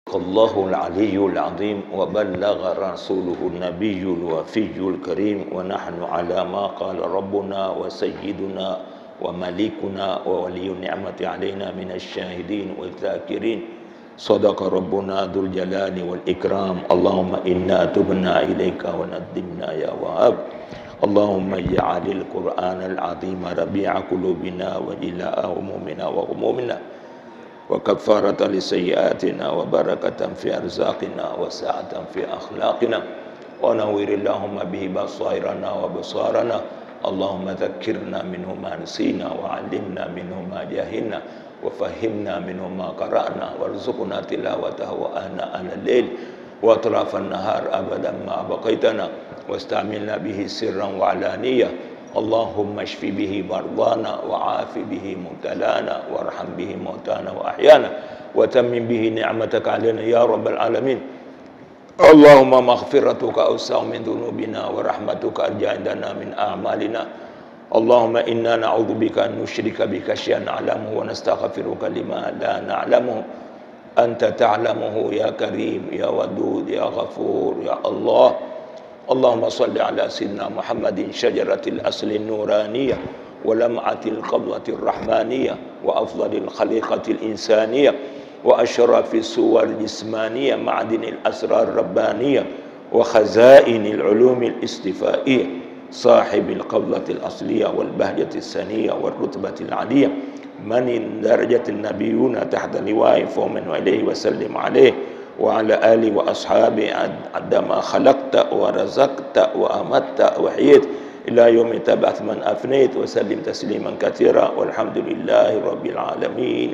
الله العلي العظيم وبلغ رسوله النبي الوفي الكريم ونحن على ما قال ربنا وسيدنا ومليكنا وولي النعمة علينا من الشاهدين والذاكرين صدق ربنا ذو الجلال والإكرام اللهم إنا تبنا إليك وندمنا يا وهاب اللهم اجعل القرآن العظيم ربيع قلوبنا وجلاء همومنا وغمومنا وكفارة لسيئاتنا وبركة في أرزاقنا وسعة في أخلاقنا ونور اللهم به بصائرنا وبصارنا اللهم ذكرنا منه ما نسينا وعلمنا منه ما جهلنا وفهمنا منه ما قرأنا وارزقنا تلاوته آناء الليل وأطراف النهار أبدا ما بقيتنا واستعملنا به سرا وعلانية اللهم اشف به مرضانا وعاف به مبتلانا وارحم به موتانا وأحيانا وتمم به نعمتك علينا يا رب العالمين اللهم مغفرتك أوسع من ذنوبنا ورحمتك أرجى عندنا من أعمالنا اللهم إنا نعوذ بك أن نشرك بك شيئا نعلمه ونستغفرك لما لا نعلمه أنت تعلمه يا كريم يا ودود يا غفور يا الله اللهم صل على سيدنا محمد شجرة الأصل النورانية ولمعة القبضة الرحمانية وأفضل الخليقة الإنسانية وأشرف الصور الجسمانية معدن الأسرار الربانية وخزائن العلوم الاستفائية صاحب القبضة الأصلية والبهجة السنية والرتبة العلية من درجة النبيون تحت لواء فومن وإليه وسلم عليه وعلى آله وأصحابه عندما خلقت ورزقت وأمت وحييت إلى يوم تبعث من أفنيت وسلم تسليما كثيرا والحمد لله رب العالمين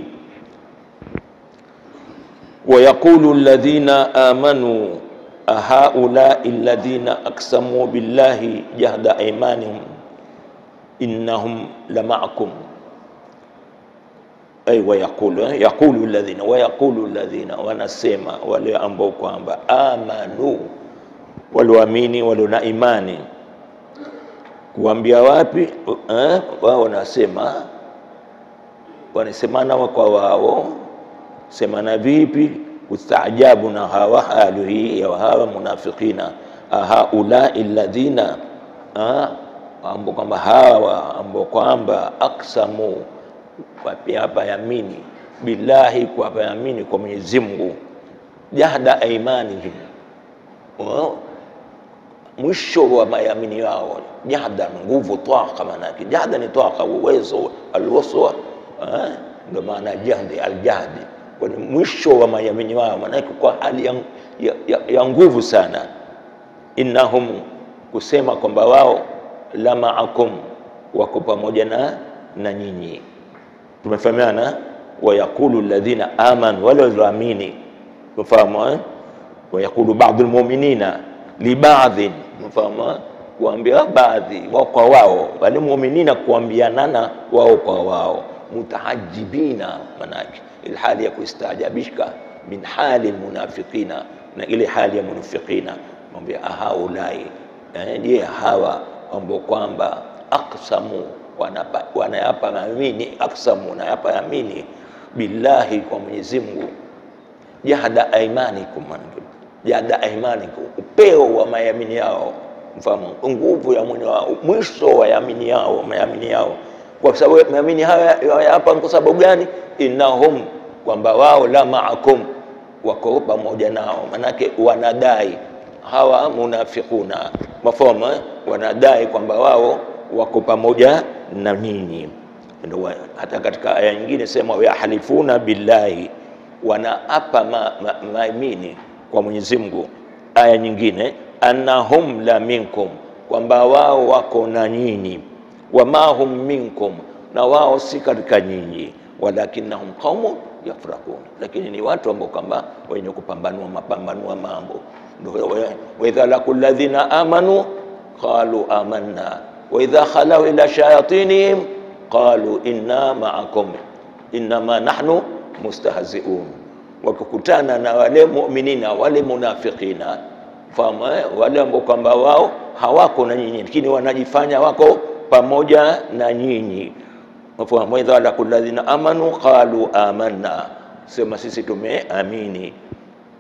ويقول الذين آمنوا أهؤلاء الذين أقسموا بالله جهد أيمانهم إنهم لمعكم ay wayaqulu eh, yaqulu alladhina wayaqulu alladhina, wanasema wale ambao kwamba amanu, walioamini walio na imani. Kuambia wapi? Eh, wao wanasema wanasemana wa kwa wao, semana vipi? Kustaajabu na hawa hali hii ya hawa munafikina, ahaulai alladhina ambao kwamba hawa ambao kwamba aksamu hapa yamini billahi, kwa yamini kwa Mwenyezi Mungu, jahda aimanihim, mwisho wa mayamini yao. Jahda nguvu, twaka, maana yake jahda ni twaka, uwezo, alwaswa, ndio maana jahdi, aljahdi, kwa mwisho wa mayamini yao, maana yake kwa hali ya, ya, ya, ya nguvu sana. Innahum, kusema kwamba wao la maakum, wako pamoja na na nyinyi tumefahamiana wayaqulu alladhina amanu, wale walioamini. Tumefahamu eh? Wayaqulu ba'dhu almu'minina li ba'dhin, tumefahamu kuambia baadhi wao kwa wao, wale mu'minina kuambianana wao kwa wao, mutaajibina, manake ilhali ya kustaajabishka min hali almunafiqina, na ile hali ya munafiqina, mwambia ahaulai, je, hawa ambao kwamba aksamu wanayapa yamini aksamu nayapa yamini billahi, kwa Mwenyezi Mungu, jahda aimanikum, jahda aimanikum, upeo wa mayamini yao, mfahamu nguvu ya mwenye wao, mwisho wa yamini yao, mayamini yao. Kwa sababu mayamini haya hapa, kwa sababu gani? Innahum, kwamba wao la maakum, wako pamoja nao, manake wanadai hawa munafiquna, mafahamu wanadai kwamba wao wako pamoja na nyinyi. Ndio hata katika aya nyingine sema yahalifuna billahi, wanaapa maamini ma, ma, kwa Mwenyezi Mungu. Aya nyingine annahum la minkum, kwamba wao wako na nyinyi. Wama hum minkum, na wao si katika nyinyi. Walakinnahum qaumun yafraqun, lakini ni watu ambao kwamba wenye kupambanua mapambanua mambo. Ndio wa idha laqul ladhina amanu qalu amanna wa idha khalau ila shayatinihim qalu inna ma'akum innama nahnu mustahzi'un, wakikutana na wale mu'minina wale munafiqina, fahamu wale ambao kwamba wao hawako na nyinyi, lakini wanajifanya wako pamoja na nyinyi. Fahamu idha laqul ladhina amanu qalu amanna, sema sisi tumeamini.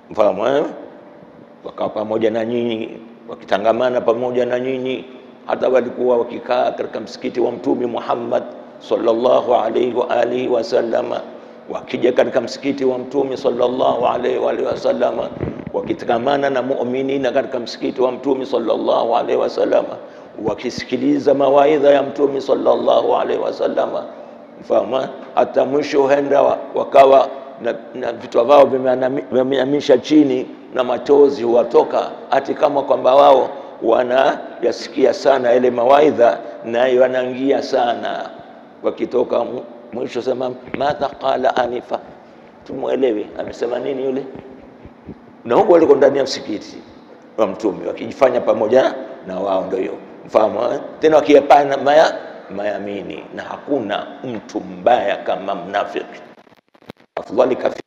mfahamu eh? wakawa pamoja na nyinyi wakitangamana pamoja na nyinyi hata walikuwa wakikaa katika msikiti wa mtume Muhammad sallallahu alaihi wa alihi wasallama wakija katika msikiti wa mtume sallallahu alaihi wa alihi wasallama wakitangamana na muminina katika msikiti wa mtume sallallahu alaihi wasallama wakisikiliza mawaidha ya mtume sallallahu alaihi wasallama mfahamu hata mwisho huenda wakawa na, na vichwa vao vimeamisha chini na machozi huwatoka hati kama kwamba wao wanayasikia sana yale mawaidha nayo yanaingia sana wakitoka mwisho sema madha qala anifa tumwelewe amesema nini yule na huko waliko ndani ya msikiti wa mtume wakijifanya pamoja na wao ndio hiyo mfahamu tena wakiyapana maya mayamini na hakuna mtu mbaya kama mnafiki afdhali kafiri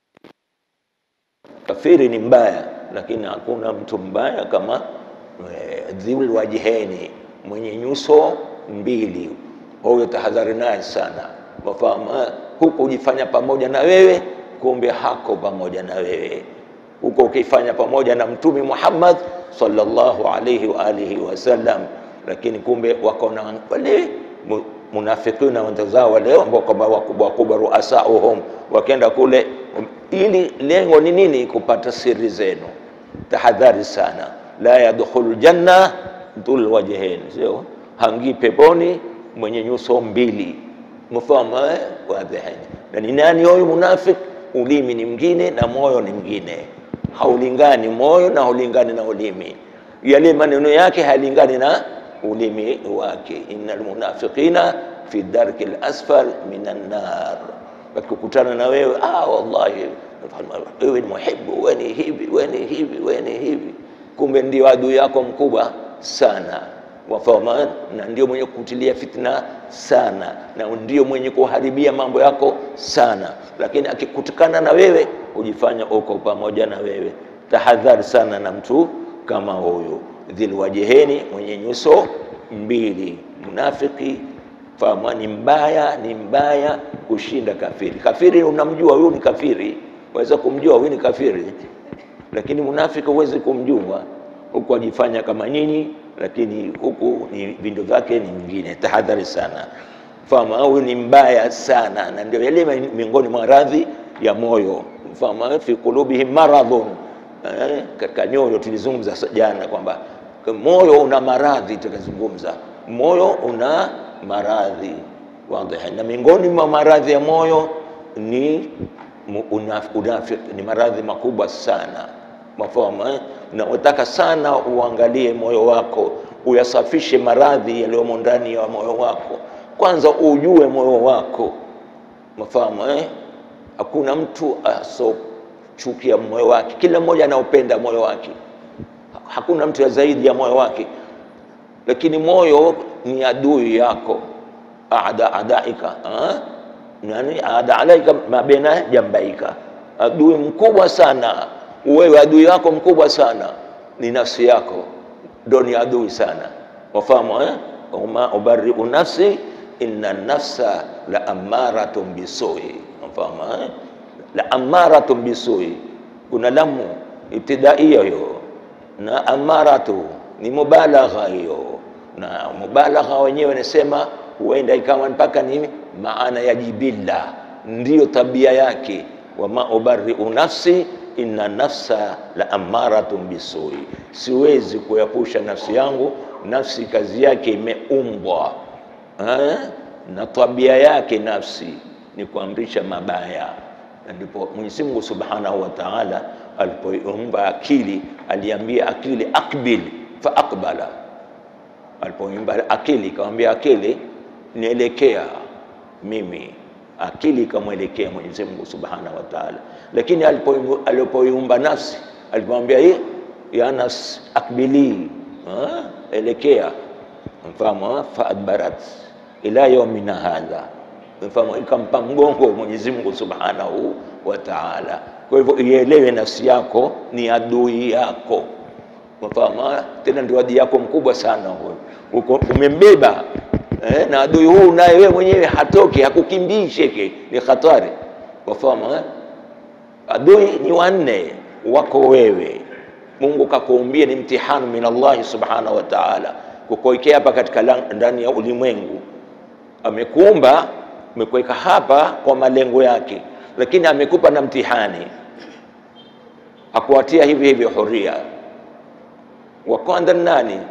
kafiri ni mbaya lakini hakuna mtu mbaya kama e, dhul wajheni mwenye nyuso mbili huyo tahadhari naye sana wafahamu huko ujifanya pamoja na wewe kumbe hako pamoja na wewe huko ukifanya pamoja na mtume Muhammad sallallahu alaihi wa alihi wasallam lakini kumbe wako na wale munafikina wenzao wale ambao kwamba wakubwa wakubwa ruasauhum wakenda kule ili lengo ni nini kupata siri zenu tahadhari sana la yadkhulu janna dhul wajhain sio hangii peponi mwenye nyuso mbili mfahamu wadhihani na ni nani huyu munafik ulimi ni mwingine na moyo ni mwingine haulingani moyo na haulingani na ulimi yale maneno yake hayalingani na ulimi wake innal munafiqina fi darki lasfal minan nar wakikutana na wewe ah wallahi wewe ni muhibu wewe ni hivi wewe ni hivi wewe ni hivi kumbe ndio adui yako mkubwa sana wafahamu na ndio mwenye kutilia fitna sana na ndio mwenye kuharibia mambo yako sana lakini akikutikana na wewe hujifanya uko pamoja na wewe tahadhari sana na mtu kama huyu dhilwajeheni mwenye nyuso mbili munafiki fahamu ni mbaya ni mbaya kushinda kafiri kafiri unamjua huyu ni kafiri waweza kumjua huyu ni kafiri lakini munafiki huwezi kumjua huku ajifanya kama nyinyi lakini huku ni vindo vyake ni mwingine tahadhari sana fahamu huyu ni mbaya sana na ndio yale miongoni mwa radhi ya moyo fahamu fi qulubihim maradhun eh, katika nyoyo tulizungumza jana kwamba moyo una maradhi tukazungumza moyo una maradhi wadhihi na miongoni mwa maradhi ya moyo ni unafiki ni maradhi makubwa sana mafahamu eh? na unataka sana uangalie moyo wako uyasafishe maradhi yaliyomo ndani ya moyo wako kwanza ujue moyo wako mafahamu eh? hakuna mtu asochukia moyo wake kila mmoja anaopenda moyo wake hakuna mtu ya zaidi ya moyo wake lakini moyo ni adui yako ada adaika ha? nani ada alaika mabena jambaika adui mkubwa sana wewe adui yako mkubwa sana ni nafsi yako ndo ni adui sana wafahamu eh? wama ubariu nafsi inna nafsa la amaratun bisui wafahamu eh? la amaratun bisui kuna lamu ibtidaia hiyo na amaratu ni mubalagha hiyo na mubalagha wenyewe nasema huenda ikawa mpaka ni maana ya jibilla ndiyo tabia yake wama ubariu nafsi inna nafsa la amaratun bisui siwezi kuyapusha nafsi yangu nafsi kazi yake imeumbwa eh? na tabia yake nafsi ni kuamrisha mabaya ndipo Mwenyezi Mungu Subhanahu wa Ta'ala alipoumba akili aliambia akili akbil fa aqbala alipoumba akili ikamwambia akili nielekea mimi akili ikamwelekea Mwenyezi Mungu Subhanahu wa Ta'ala lakini alipoiumba nafsi alipomwambia hii ya nafsi akbili ha? elekea mfahamu faadbarat ila yaumina hadha mfahamu ikampa mgongo Mwenyezi Mungu Subhanahu wa Ta'ala kwa hivyo ielewe nafsi yako ni adui yako mfahamu tena ndio adui yako mkubwa sana huyo umembeba eh, na adui huu naye wewe mwenyewe hatoki hakukimbii sheke ni hatari wafahamu eh? adui ni wanne wako wewe. Mungu kakuumbia ni mtihani min Allahi subhanahu wa ta'ala, kukuwekea hapa katika ndani ya ulimwengu. Amekuumba, amekuweka hapa kwa malengo yake, lakini amekupa na mtihani, akuatia hivi hivi huria. Wa kwanza nani?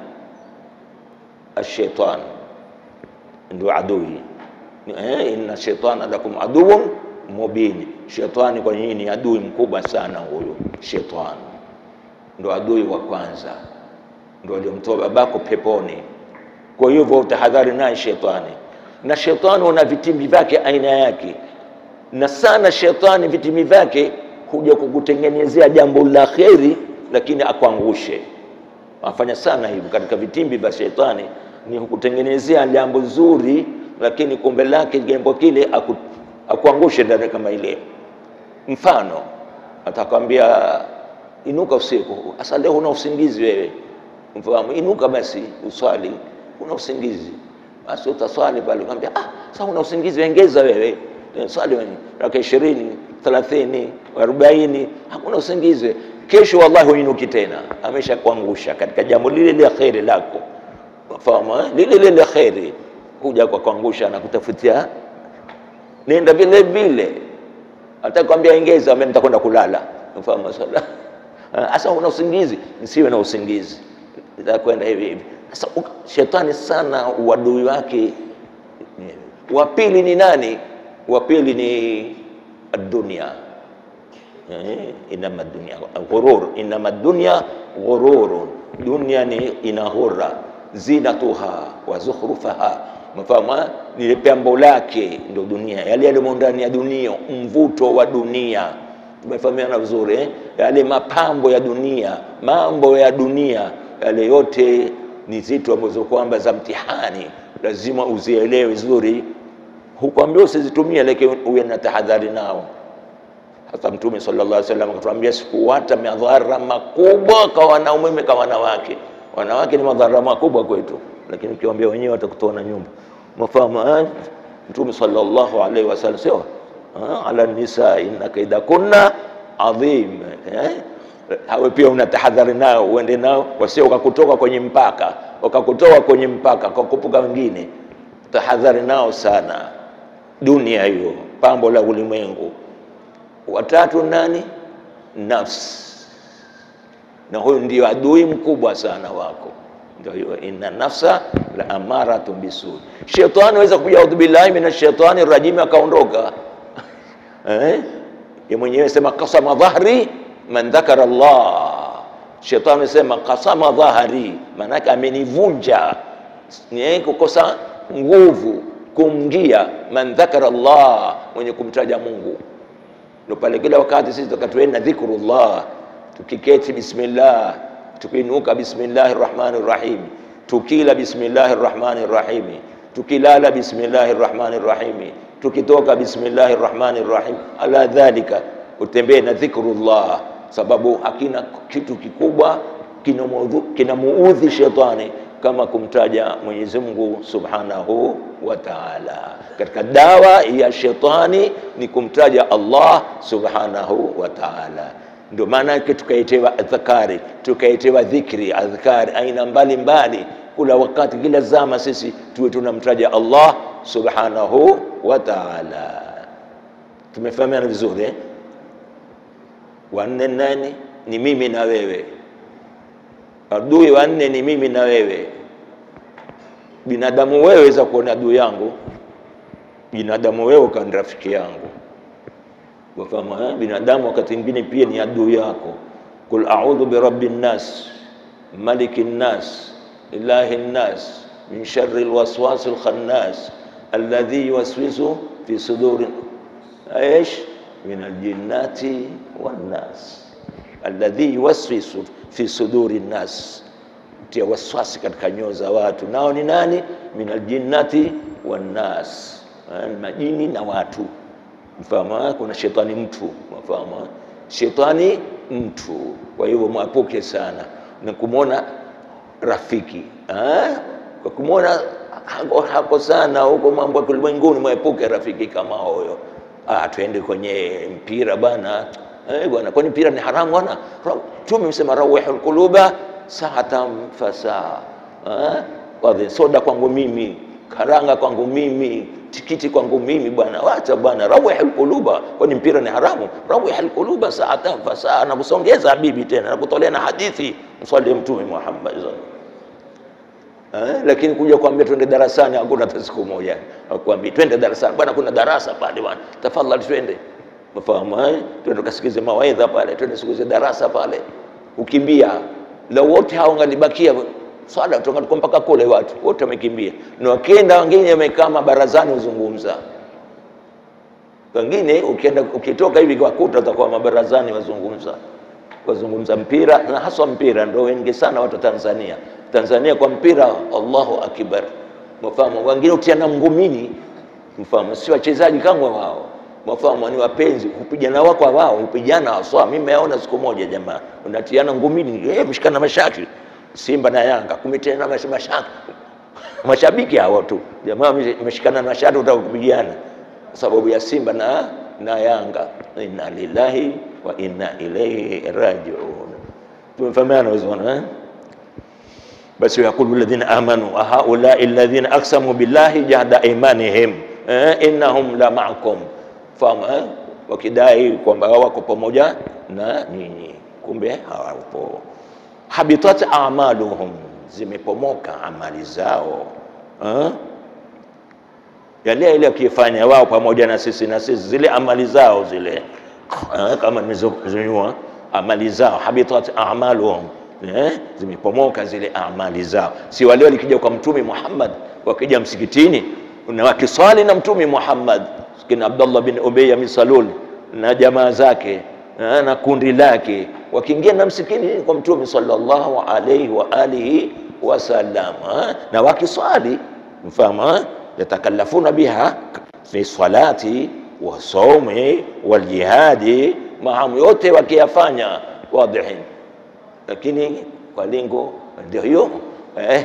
Ashaitan, ndio adui eh, inna shaitana lakum aduwwun mubin, shetani kwa nyinyi ni adui mkubwa sana. Huyo shetani ndo adui wa kwanza, ndo aliyomtoa babako peponi. Kwa hivyo utahadhari naye shetani, na shetani una vitimbi vyake aina yake, na sana shetani vitimbi vyake huja kukutengenezea jambo la kheri, lakini akuangushe. Afanya sana hivyo katika vitimbi vya shetani, ni kukutengenezea jambo zuri, lakini kumbe lake jambo kile aku, akuangushe ndani kama ile. Mfano atakwambia inuka usiku. Sasa leo una usingizi wewe, mfahamu, inuka basi uswali. Una usingizi basi utaswali pale, ukamwambia ah, sasa una usingizi, ongeza wewe swali wewe raka 20 30 40, hakuna usingizi. Kesho wallahi uinuki tena, amesha kuangusha katika jambo lile la kheri lako, mfahamu, lile lile la kheri, kuja kwa kuangusha na kutafutia, nenda vile vile, atakwambia ongeza, mimi nitakwenda kulala, mfahamu sala Asa una usingizi, nisiwe na usingizi, itakwenda hivi hivi. Sasa shetani sana uadui wake. Wa pili ni nani? Wa pili ni dunia. Inama dunia ghurur, inama dunia ghurur, dunia ni inahura, zinatuha wa zukhrufaha, mfahamu ni pambo lake, ndio dunia, yale yalimo ndani ya dunia, mvuto wa dunia Tumefahamiana vizuri eh? Yale mapambo ya dunia, mambo ya dunia yale yote ni zitu ambazo kwamba za mtihani, lazima uzielewe vizuri. Hukwambia usizitumie, lakini uwe na tahadhari nao. Hata Mtume sallallahu alaihi wasallam akatuambia sikuwata madhara makubwa kwa wanaume kwa wanawake. Wanawake ni madhara makubwa kwetu, lakini ukiwaambia wenyewe watakutoa na nyumba. Mafahamu Mtume sallallahu alaihi wasallam sio ala nisa inna kaida kunna adhim eh? Hawe pia una tahadhari nao, uende nao wasio wakakutoka kwenye mpaka wakakutoa kwenye mpaka kwa kupuka wengine. Tahadhari nao sana, dunia hiyo pambo la ulimwengu. Watatu nani? Nafsi, na huyu ndio adui mkubwa sana wako, ndio hiyo inna nafsa la amaratu bisu. Shetani aweza kuja, audhu billahi minash shaitani rajim, akaondoka Eh? Ye mwenyewe sema kasama dhahri man dhakara Allah. Shetani sema kasama dhahri, maanake amenivunja, ni kukosa nguvu kumngia. Man dhakara Allah, mwenye kumtaja Mungu. Ndio pale kila wakati sisi tukatuenda dhikrullah, tukiketi bismillah, tukiinuka bismillahi rrahmani rrahim, tukila bismillahi rrahmani rrahim, tukilala bismillahi rrahmani rrahim tukitoka bismillahi rrahmani rrahim. Ala dhalika, utembee na dhikrullah, sababu hakina kitu kikubwa kinamuudhi shetani kama kumtaja Mwenyezi Mungu subhanahu wa ta'ala. Katika dawa ya shetani ni kumtaja Allah subhanahu wa ta'ala. Ndio maana yake tukaitewa adhkari, tukaitewa dhikri, adhkari aina mbalimbali kula wakati, kila zama sisi tuwe tunamtaja Allah subhanahu wa ta'ala. Tumefahamiana vizuri eh? Wanne nani? Ni mimi na wewe. Adui wanne ni mimi na wewe. Binadamu wewe weza kuona adui yangu, binadamu wewe ukani rafiki yangu. Wafahamu eh? Binadamu wakati mwingine pia ni adui yako. Kul a'udhu bi rabbin nas malikin nas ilahin nas min sharri alwaswasil khannas alladhi yuwaswisu fi suduri aish min aljinnati wannas, alladhi yuwaswisu fi suduri nnas, tia waswasi katika nyoyo za watu. Nao ni nani? Min aljinnati wannas, majini na watu. Mfahamu, kuna shetani mtu, mfahamu, shetani mtu. Kwa hivyo mwapuke sana na kumwona rafiki ha? kwa kumwona hako, hako sana huko mambo ya ulimwenguni, mwepuke rafiki kama huyo. Ah, twende kwenye mpira bana, eh bwana, kwani mpira ni haramu bwana? Mtume msema rawihul quluba sa'atan fasaa eh, wadhi soda kwangu mimi, karanga kwangu mimi, tikiti kwangu mimi bwana, wacha bwana, rawihul quluba, kwani mpira ni haramu? Rawihul quluba sa'atan fasaa, na kusongeza habibi tena na kutolea na hadithi, mswalie Mtume Muhammad Eh, lakini kuja kuambia twende darasani hakuna hata siku moja. Akwambia twende darasani bwana, kuna darasa pale bwana, tafadhali twende. Unafahamu eh? Twende tukasikize mawaidha pale, twende sikuze darasa pale. Ukimbia la wote hao ngalibakia swala kutoka mpaka kule, watu wote wamekimbia, na wakienda wengine wamekaa mabarazani uzungumza. Wengine ukienda ukitoka hivi wakuta utakuwa mabarazani wazungumza wazungumza mpira na haswa mpira ndio wengi sana watu Tanzania. Tanzania kwa mpira, Allahu akbar, mfahamu. Wengine utiana ngumini, mfahamu, si wachezaji kama wao, mfahamu, ni wapenzi, kupigana wao kwa wao, kupigana haswa. Mimi nimeona siku moja jamaa unatiana ngumini, eh, mshikana mashaki, Simba na Yanga kumetiana mashaki, mashabiki hao tu jamaa meshikana na mashati, utaka kupigana sababu ya Simba na na Yanga. Inna lillahi wa inna ilaihi rajiun. Tumefahamiana vizuri eh? Basi yakulu alladhina amanu wa haulai alladhina aqsamu billahi jahda imanihim eh, innahum la ma'akum, fahamu eh? wakidai kwamba wako pamoja na nyinyi, kumbe hawapo. Habitat a'maluhum, zimepomoka amali zao eh? yale ile akifanya wao pamoja na sisi na sisi zile amali zao zile eh, kama nimezonyua amali zao, habitat a'maluhum eh, zimepomoka zile amali zao. Si wale walikija kwa Mtume Muhammad, wakija msikitini na wakiswali na Mtume Muhammad, kina Abdullah bin Ubay bin Salul na jamaa zake eh, na kundi lake wakiingia na msikitini kwa Mtume sallallahu alayhi wa alihi wasallam eh, na wakiswali mfahamu eh, yatakallafuna biha fi salati wa saumi wal jihadi, maamu yote wakiyafanya wadhihin, lakini kwa lengo ndio hiyo eh.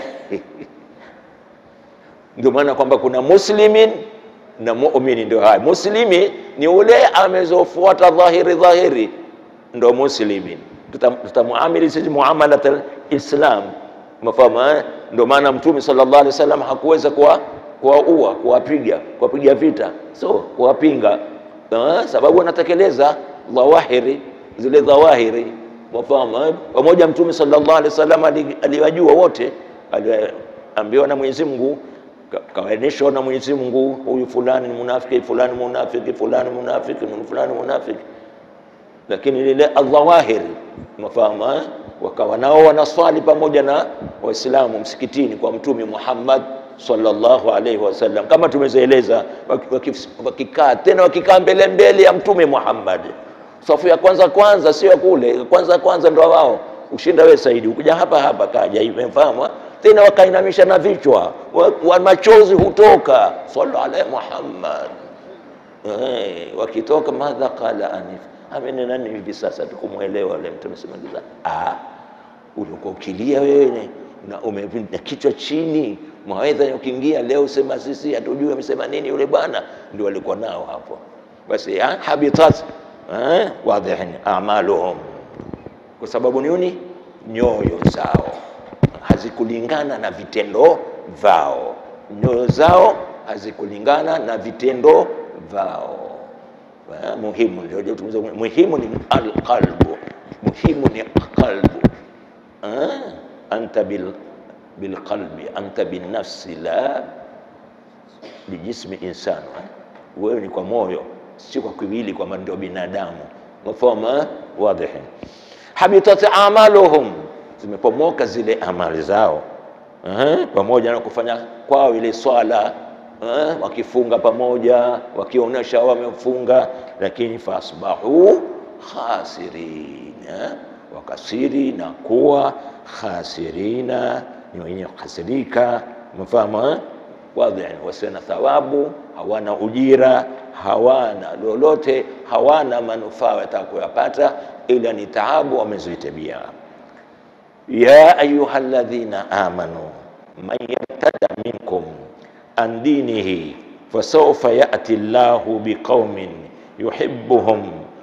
Ndio maana kwamba kuna muslimin na muumini, ndio haya. Muslimi ni ule amezofuata dhahiri dhahiri, ndo muslimin, tutamuamili sisi muamalat alislam, mafahamu eh? Ndio maana Mtume sallallahu alaihi wasallam hakuweza kuwa kuwaua kuwapiga kuwapiga vita, so kuwapinga, sababu anatekeleza dhawahiri zile dhawahiri, wafahamu pamoja. Mtume sallallahu alaihi wasallam aliwajua wote, aliambiwa na Mwenyezi Mungu, kawainishwa na Mwenyezi Mungu, huyu fulani ni munafiki, fulani munafiki, fulani munafiki, fulani munafiki, lakini lile aldhawahiri, wafahamu wakawa nao wanaswali pamoja na Waislamu msikitini kwa Mtume Muhammad sallallahu alaihi wasallam, kama tumezoeleza, wakikaa tena wakikaa mbele mbele ya Mtume Muhammad, safu ya kwanza kwanza, sio kule kwanza kwanza, ndo wao ushinda wewe Saidi, ukuja hapa hapa kaja hivi, mfahamu tena, wakainamisha na vichwa wa, wa machozi hutoka, sallallahu alaihi Muhammad eh, wakitoka madha qala anif, amene nani hivi sasa tukumwelewa yule Mtume sema, ah, ulikuwa ukilia wewe na umepinda kichwa chini mawaidha ukiingia leo sema sisi hatujui amesema nini yule bwana, ndio walikuwa nao hapo. Basi habitat wadhihin a'maluhum, kwa sababu nini? Nyoyo zao hazikulingana na vitendo vao, nyoyo zao hazikulingana na vitendo vao. Muhimu ndio muhimu ni alqalbu, muhimu ni qalbu anta bil bilqalbi anta binafsi la bijismi insani, wewe ni kwa moyo, si kwa kiwili, kwamba ndio binadamu. Mafahuma wadhihi. Habitat amaluhum, zimepomoka zile amali zao pamoja na kufanya kwao ile swala wakifunga pamoja, wakionyesha wamefunga, lakini fasbahu khasirin, wakasiri na kuwa khasirina ni wenye kuhasirika. Mfahamu wadhi, wasio na thawabu, hawana ujira, hawana lolote, hawana manufaa watakayopata, ila ni taabu wamezitabia. ya ayuha alladhina amanu man yartada minkum an dinihi fasawfa yati llahu biqaumin yuhibbuhum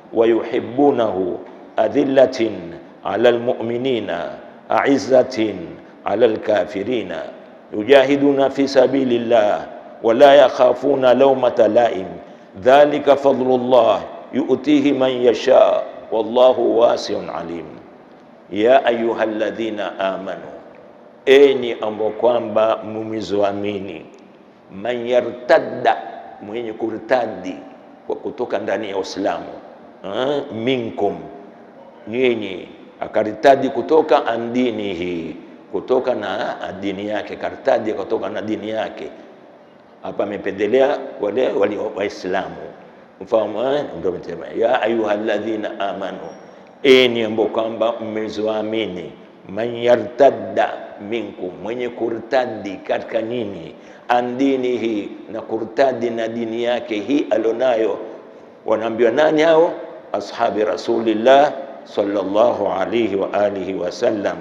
wa yuhibbunahu adhillatin ala almu'minina a'izzatin ala alkafirina yujahiduna fi sabilillah wa la yakhafuna lawmata la'im dhalika fadlullah yu'tihi man yasha wallahu wasi'un alim ya ayyuhalladhina amanu enyi ambao kwamba mumizoamini man yartadda mwenye kurtadi kwa kutoka ndani ya Uislamu eh, minkum nyinyi akaritadi kutoka andinihi kutoka na dini yake kartadi kutoka na dini yake hapa amependelea wale wali waislamu mfano eh, ndio mtema ya ayyuhalladhina amanu enyi ambao kwamba mmezoamini man yartadda minkum mwenye kurtadi katika nyinyi andinihi na kurtadi na dini yake hii alionayo wanaambiwa nani hao ashabi rasulillah sallallahu alayhi wa alihi wasallam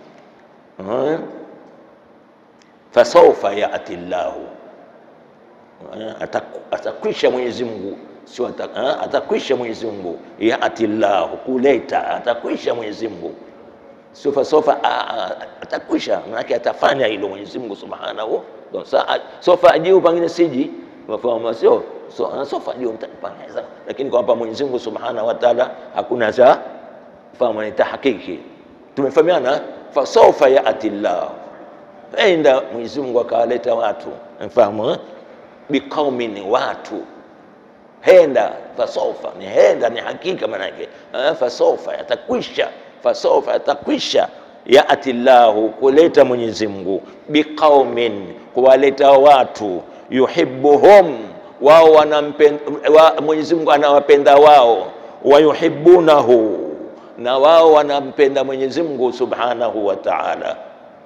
uh, fasaufa yati llahu uh, atakwisha Mwenyezi Mungu sio uh, atakwisha Mwenyezi Mungu yati llahu kuleta atakwisha Mwenyezi Mungu sio fasofa atakwisha manake atafanya hilo Mwenyezi Mungu subhanahu sofa ajiu pengine siji mafahamu sio so, sofa ajiu mtapanga lakini kwamba Mwenyezi Mungu subhanahu wa ta'ala hakuna za fahamu ni tahakiki tumefahamiana fasofa yati llah enda Mwenyezi Mungu akawaleta watu mfahamu biqaumin watu henda fasofa ni henda ni hakika manake fasofa yatakwisha fasofa yatakwisha yati llahu kuleta Mwenyezi Mungu biqaumin kuwaleta watu yuhibbuhum wao wanampenda wa, Mwenyezi Mungu anawapenda wao wayuhibbunahu na wao wanampenda Mwenyezi Mungu Subhanahu wa Ta'ala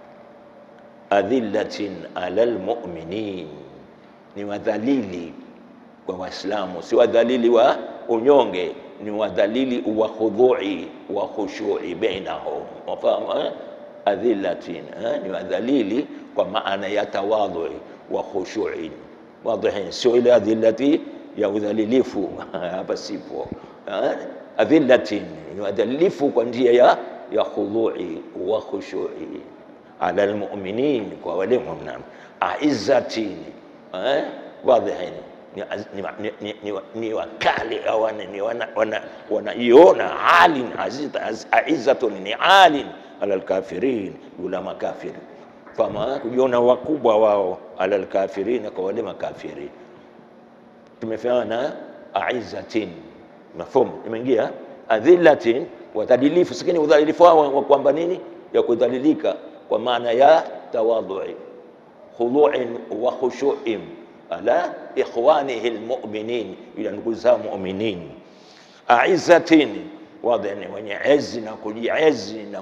adhillatin alal mu'minin ni wadhalili kwa Waislamu si wadhalili wa unyonge ni wadhalili wa khudhui wa khushui bainahum wafahamu eh? adhillatin eh? ni wadhalili kwa maana ya tawadhui wa khushui wadhihin sio ile adhillati ya udhalilifu hapa sipo eh? adhillatin ni wadhalilifu kwa njia ya ya khudhui wa khushui ala almu'minin kwa wale mu'min aizzatin eh? wadhihin ni, ni, ni, ni, ni, ni wakali au ni wanaiona wana, halin aizzatun ni alin ala alkafirin yula makafiri fama kujiona wakubwa wao ala alkafirin kwa wale makafiri tumefanya aizzatin mafhumu imeingia adhillatin wadhalilifu sikini udhalilifu wao kwamba nini ya kudhalilika kwa maana ya tawadhui khudhu'in wa khushu'in ala ikhwanihi almu'minin, ila ndugu zao mu'minin. Aizatin, wadhi ni wenye ezi na kujiezi na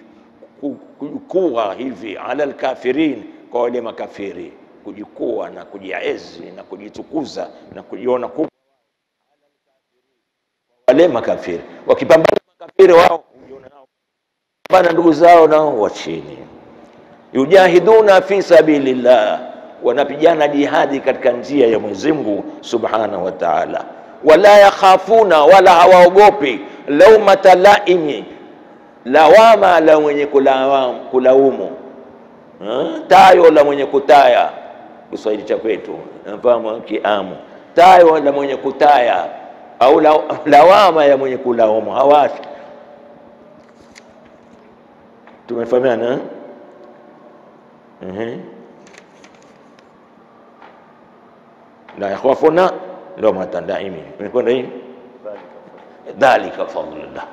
kujikuwa hivi, ala alkafirin, kwa wale makafiri, kujikuwa na kujiezi na kujitukuza na kujiona kubwa wale makafiri. Wakipambana makafiri wao hujiona nao bana, ndugu zao nao wa chini. Yujahiduna fi sabilillah wanapigana jihadi katika njia ya Mwenyezi Mungu Subhanahu wa Ta'ala, wala yakhafuna, wala hawaogopi laumata laimi, lawama la mwenye kulaumu, tayo la mwenye kutaya, Kiswahili cha kwetu nafahamu kiamu, tayo la mwenye kutaya au lawama ya mwenye kulaumu hawashi. Tumefahamiana eh? la yakhafuna lawmata laimi. Imekwenda hii dhalika fadlullah,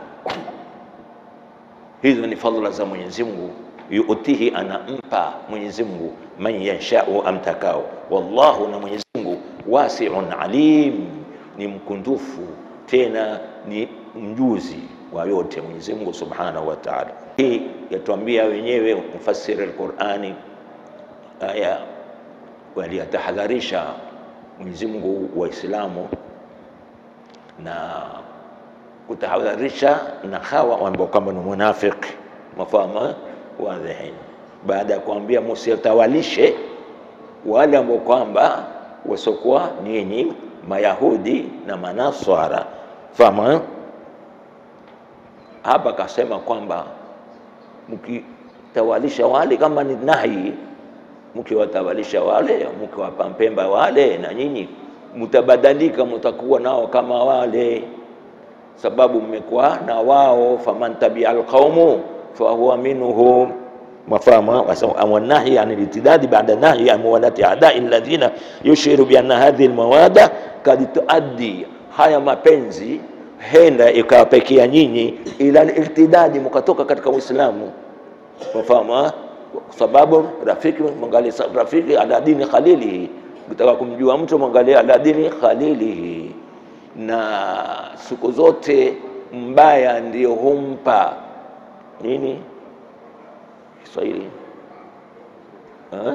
hizo ni fadhila za Mwenyezi Mungu. Yuutihi, anampa Mwenyezi Mungu man yashau, amtakao. Wallahu, na Mwenyezi Mungu wasiun alim, ni mkundufu tena ni mjuzi wa yote Mwenyezi Mungu Subhanahu wa Ta'ala. Hii yatuambia wenyewe mfasiri al-Qur'ani aya waliyatahadharisha Mwenyezi Mungu Waislamu na kutahadharisha na hawa ambao kwamba ni munafiki mafahamu wadhihin, baada ya kuambia msiwatawalishe wale ambao kwamba wasokuwa nyinyi Mayahudi na Manaswara, fahamu hapa kasema kwamba mkitawalisha wale kama ni nahi, mkiwatawalisha wale, mkiwapa mpemba wale, na nyinyi mtabadilika, mtakuwa nao kama wale, sababu mmekuwa na wao. faman tabia alqaumu fahuwa minhum mafahama wanahi an litidadi baada nahi an muwalati adai alladhina yushiru bi anna hadhihi almawada kad tuaddi, haya mapenzi henda ikawapekea nyinyi ila irtidadi, mkatoka katika Uislamu. Mafahama kwa sababu rafiki mwangalie rafiki ala dini khalilihi, ukitaka kumjua mtu mwangalie ala dini khalilihi. Na siku zote mbaya ndio humpa nini Kiswahili eh?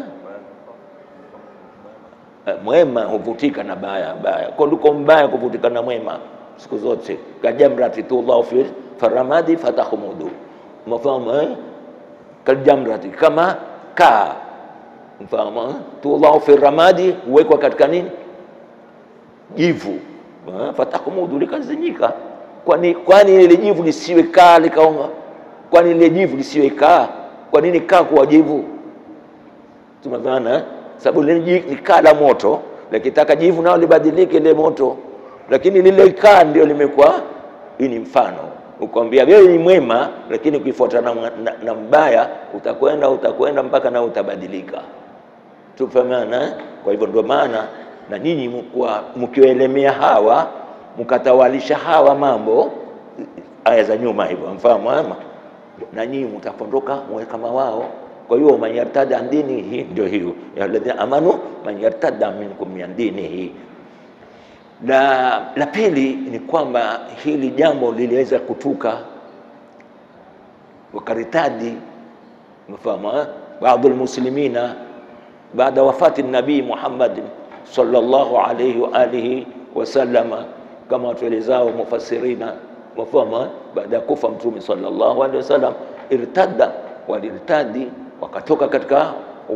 Mwema huvutika na baya, baya kuliko mbaya kuvutika na mwema siku zote. Kajamrati tullahu fi faramadi fatahumudu, mfahamu eh? Kajamrati kama kaa, mfahamu eh? tullahu fi ramadi huwekwa katika nini, jivu eh? fatahumudu likazinyika. Kwani kwani ile jivu lisiwe kaa likaonga? Kwani ile jivu lisiwe kaa kwa nini kaa kuwa jivu? Tumefaana sababu lile ni kaa la moto, likitaka jivu nao libadilike ile moto, lakini lile kaa ndio limekuwa. Hii ni mfano ukwambia wewe ni mwema, lakini ukifuata na, na, na mbaya utakwenda utakwenda mpaka nao utabadilika. Tufahamana. Kwa hivyo ndio maana na nyinyi mkiwaelemea hawa mkatawalisha hawa mambo, aya za nyuma hivyo, mfahamu ama na nyinyi mtapondoka mwe kama wao. Kwa hiyo man yartada an dinihi, ndio hiyo ya alladhina amanu man yartada minkum min dinihi. Na la pili ni kwamba hili jambo liliweza kutuka wakaritadi, mfahamu baadhi almuslimina baada wafati nabii Muhammad sallallahu alayhi wa alihi wasallama, kama watuelezao mufassirina mafahama baada ya kufa Mtume sallallahu alaihi wasallam, irtadda walirtadi, wakatoka katika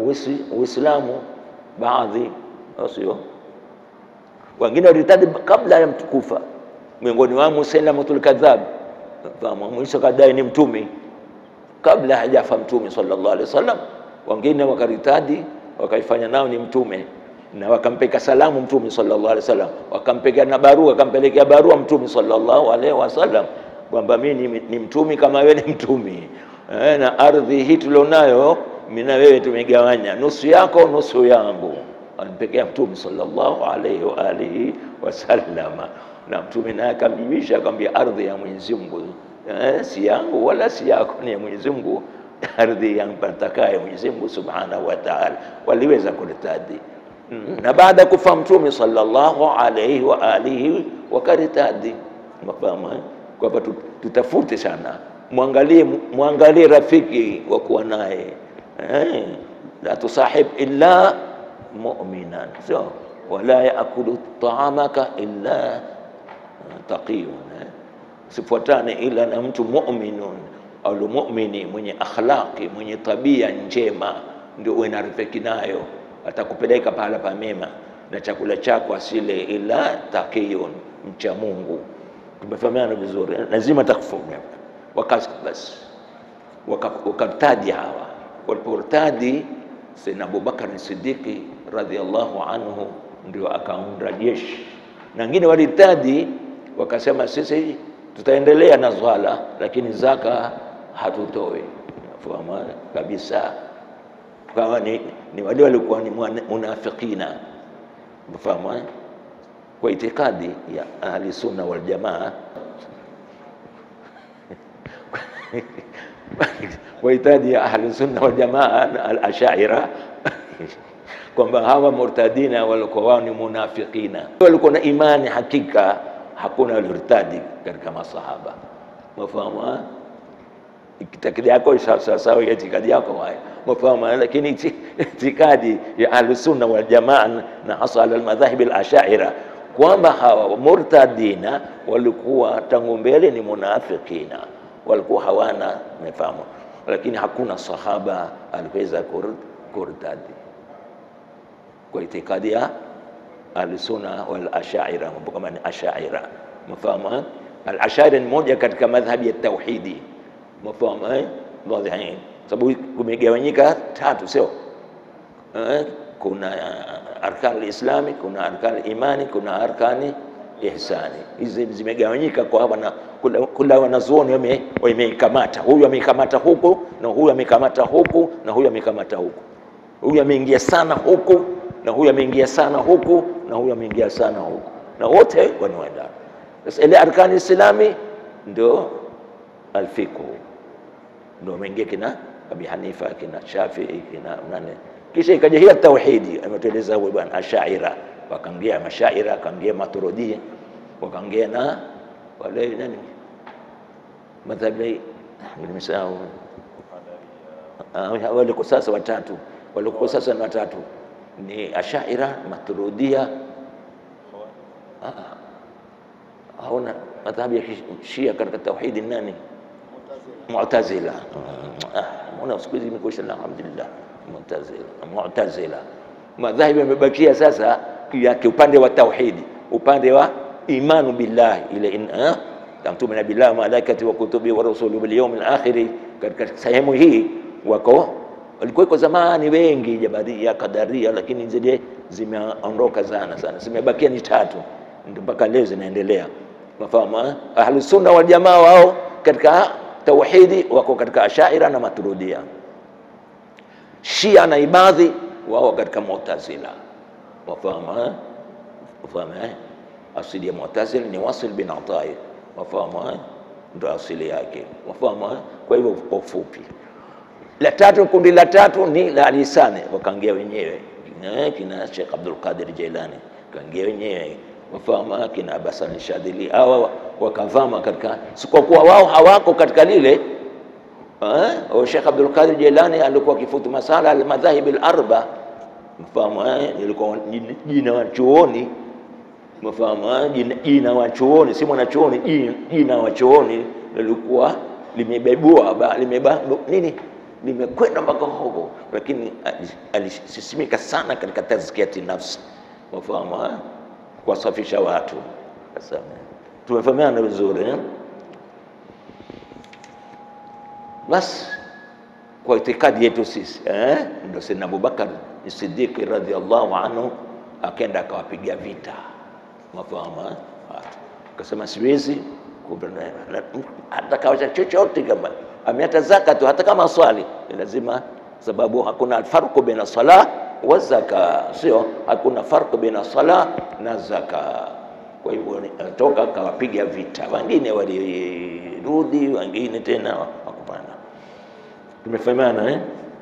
Uislamu baadhi, sio wengine walirtadi kabla ya mtu kufa. Miongoni wao Musailamatul kadhab, mwisho kadai ni mtume kabla hajafa Mtume sallallahu alaihi wasallam. Wengine wakaritadi wakaifanya nao ni mtume na wakampeka salamu Mtume sallallahu alaihi wasallam, wakampeka na barua, wakampelekea barua Mtume sallallahu alaihi wasallam kwamba mimi ni, ni mtumi kama wewe ni mtumi e, na ardhi hii tulionayo mimi na wewe tumegawanya, nusu yako nusu yangu. Alimpekea Mtume sallallahu alaihi wa alihi wasallam, na Mtume naye akamjibisha akamwambia, ardhi ya Mwenyezi Mungu e, si yangu wala si yako, ni ya Mwenyezi Mungu, ardhi yampatakaye Mwenyezi Mungu subhanahu wa ta'ala. Waliweza kuritadi na baada ya kufa Mtume sallallahu alaihi wa alihi wakaritadi. Mafahamu kwa hivyo tutafute sana, mwangalie mwangalie rafiki wa kuwa naye eh, la tusahib illa mu'minan, sio wala yaakulu taamaka illa taqiyun, sifuatane ila na mtu mu'minun au mu'mini mwenye akhlaqi mwenye tabia njema, ndio uwe na rafiki nayo atakupeleka pahala pa mema na chakula chako asile ila takiyun, mcha Mungu. Tumefahamiana vizuri, lazima takufumia wakati basi. Wakartadi hawa waliportadi, Sayyidina Abubakar Siddiqi radhiallahu anhu ndio akaunda jeshi, na wengine walitadi wakasema, sisi tutaendelea na swala lakini zaka hatutoi. Fahamu kabisa kama ni, ni wale walikuwa ni munafikina mfahamu kwa itikadi ya ahli sunna wal jamaa kwa itikadi ya ahli sunna wal jamaa al ashaira kwamba hawa murtadina walikuwa wao ni munafikina, walikuwa na imani hakika, hakuna walirtadi katika masahaba mafahamu itikadi yako sawasawa ya itikadi yako haya mafahamu, lakini itikadi ya ahlusunna wal jamaa na hasa ala almadhahib alashaira kwamba hawa murtadina walikuwa tangu mbele ni munafikina, walikuwa hawana mafahamu, lakini hakuna sahaba aliweza kurtadi kwa itikadi ya ahlusunna wal ashaira, kama ni ashaira mafahamu Al-Ash'ari ni moja katika madhhabi ya tauhidi, mafahamu eh, wadhihin, sababu kumegawanyika tatu, sio eh, kuna arkani lislami, kuna arkani imani, kuna arkani ihsani. Hizi zimegawanyika kwa wana, kula, kula wanazuoni wameikamata, huyu ameikamata huku na huyu ameikamata huku na huyu ameikamata huku, huyu ameingia sana huku na huyu ameingia sana huku na huyu ameingia sana huku, na wote wanaendana. Sasa ile arkani islami ndio alfiqhu, ndio ameingia kina Abi Hanifa kina Shafii kina nane kisha ikaja hiya tauhidi, ametueleza huyu bwana Ashaira, wakaingia Mashaira, wakaingia Maturidiyya, wakaingia na wale nani madhhabi nimesahau, waliko sasa watatu, waliko sasa ni watatu ni Ashaira, Maturidiyya, hauna madhhabi ya Shia katika tauhidi nani? Mu'tazila. Mbona siku hizi imekwisha, alhamdulillah Mu'tazila, Mu'tazila. Madhahibi yamebakia sasa yake upande wa tauhidi, upande wa imanu billahi ile in tumina billahi malaikati wa kutubi wa rusuli bil yawmil akhir. Katika sehemu hii wako walikuweko zamani wengi Jabaria, Kadaria, lakini zile zimeondoka sana sana, zimebakia ni tatu, ndio mpaka leo zinaendelea. Mafahamu Ahlus Sunna wal Jamaa wao katika tauhidi wako katika Ashaira na Maturidiyya. Shia na Ibadhi wao katika Mu'tazila. Wafahamu wafahamu asili ya Mu'tazila ni Wasil bin Atai, wafahamu ndo asili yake, wafahamu. Kwa hivyo kwa ufupi, la tatu, kundi la tatu ni la lisani, wakaingia wenyewe kina Sheikh Abdul Qadir Jailani kaingia wenyewe, wafahamu kina Abbas al-Shadhili, hawa wakavama katika, sikokuwa wao hawako katika lile Uh, Sheikh Abdul Qadir Jilani alikuwa akifutu masala al-madhahib al-arba, mfahamu eh, ilikuwa jina wa chuoni, mfahamu jina, jina wa chuoni, si mwana chuoni, jina wa chuoni lilikuwa limebebua limeba nini, limekwenda mpaka huko, lakini alisisimika sana katika tazkiyati nafsi, mfahamu eh, kuwasafisha watu. Sasa tumefahamiana vizuri eh? Basi kwa itikadi yetu sisi eh, ndio Sayyidina Abubakar Siddiq radhiallahu anhu akaenda akawapiga vita, mafahamu watu, akasema siwezi hata kawacha chochote, kama ameata zaka tu, hata kama swali lazima, sababu hakuna alfarqu baina sala wa zaka, sio hakuna farqu baina sala na zaka. Kwa hivyo toka akawapiga vita, wengine walirudi, wengine tena wakupanda Tumefahamiana eh?